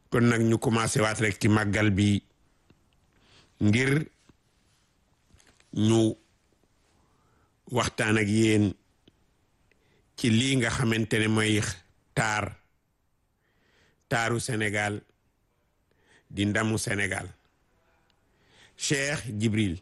kon nag ñu commencé waat rek ci màggal bi ngir ñu waxtaan ak yéen ci lii nga xamante ne mooy taar taaru Sénégal di ndamu Sénégal Cheikh Jibril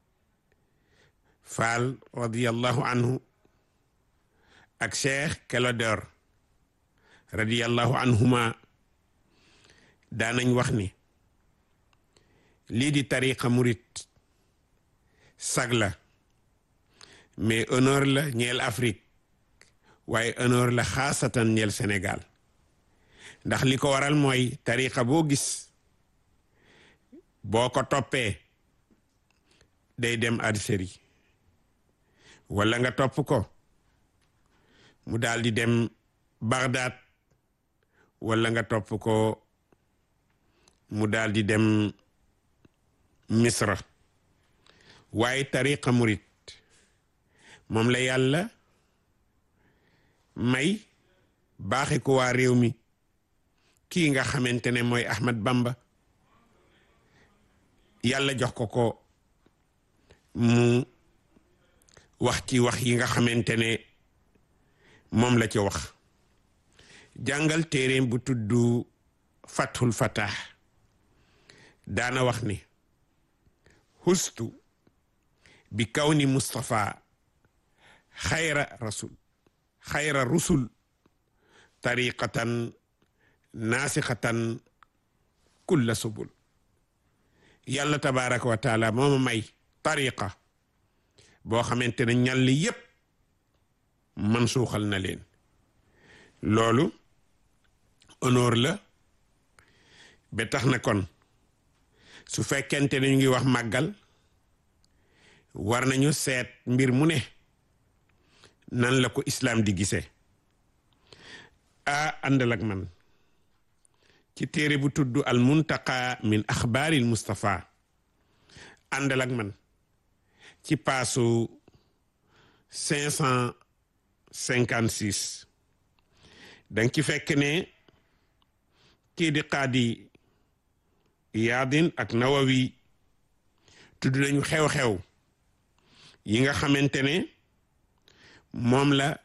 Fall radiyallahu anhu ak Cheikh Kelodor radiyallahu anhuma daanañ wax ni lii di tariqa murit sag la mais honneur la ñeel Afrique waaye honneur la xaasatan ñeel Sénégal ndax li ko waral mooy tariqa boo gis boo ko toppee day dem Algérie wala nga topp ko mu daal di dem Bagdad wala nga topp ko mu daal di dem Misra waaye tariqa murit moom la yàlla may baaxe ko waa réew mi kii nga xamante ne mooy Ahmad Bamba yàlla jox ko ko mu wax ci wax yi nga xamante ne moom la ci wax jàngal téeréem bu tudd Fathul Fatah daana wax ni hustu bi kawni Mustafa xayra rasul xayra rusul tariqatan naasixatan kulla subul yàlla tabaraka wa taala mooma may tariqa boo xamante ne ñàll yépp man suuxal na leen loolu honneur la ba tax na kon su fekkente ne ñu ngi wax màggal war nañu seet mbir mu ne nan la ko islaam di gisee a àndal ak man ci téere bu tudd al muntaqa min axbaaril mustafa àndal ak man ci paasu cinq cent cinquante six danga ci fekk ne kii di qaadi yaadin ak nawawi tudd nañu xew-xew yi nga xamante ne moom la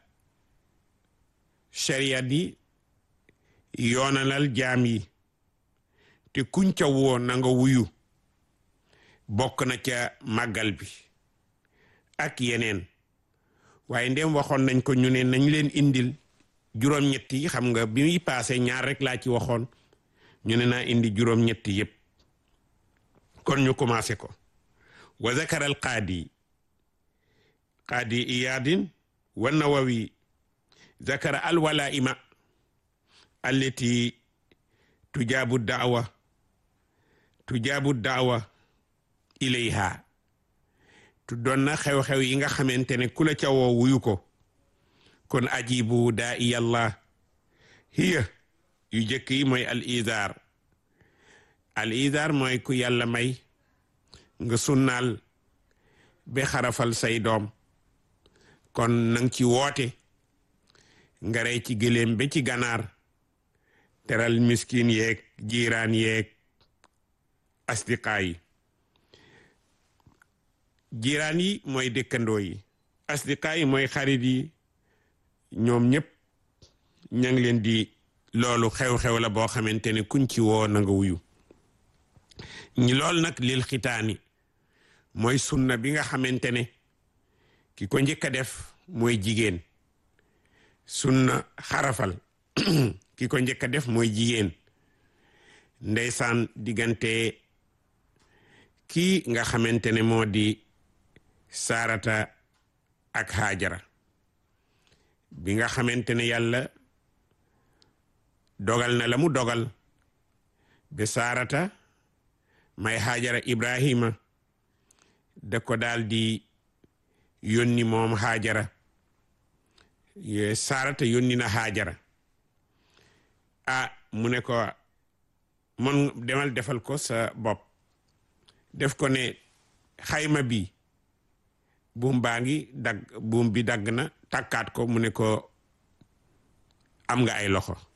sharia di yoonalal jaam yi te kuñ ca woo na nga wuyu bokk na ca màggal bi ak yeneen waaye ndem waxoon nañ ko ñu ne nañ leen indil juróom-ñett yi xam nga bi muy paase ñaar rek laa ci waxoon ñu ne naa indi juróom-ñett yépp kon ñu commencé ko wa zakara al qaadi qaadi iyaadin wa nawawi zakara al walaima allati tujaabu daawa tujaabu daawa ilayha tuddoon na xew-xew yi nga xamante ne ku la ca woo wuyu ko kon ajibu daa iyallah hiya yu jëkk yi mooy al izar al izar mooy ku yàlla may nga sunnaal ba xarafal say doom kon nang ci woote nga rey ci gëléem ba ci ganaar teral miskin yeeg jiiraan yeeg asdiqaa yi jiiraan yi mooy dëkkandoo yi asdiqaa yi mooy xarit yi ñoom ñëpp ña ngi leen di loolu xew-xew la boo xamante ne kuñ ci woo na nga wuyu ñi lool nag lil xitaani mooy sunna bi nga xamante ne ki ko njëkk a def mooy jigéen sunna xarafal ki ko njëkk a def mooy jigéen ndeysaan diggante kii nga xamante ne moo di saarata ak xaajara bi nga xamante ne yàlla dogal na la mu dogal be saarata may xaajara ibrahima da ko daal di yónni moom xaajara saarata yónni na xaajara ah mu ne ko mon demal defal ko sa bopp def ko ne xayma bi buum baa ngi dagg buum bi dagg na takkaat ko mu ne ko am nga ay loxo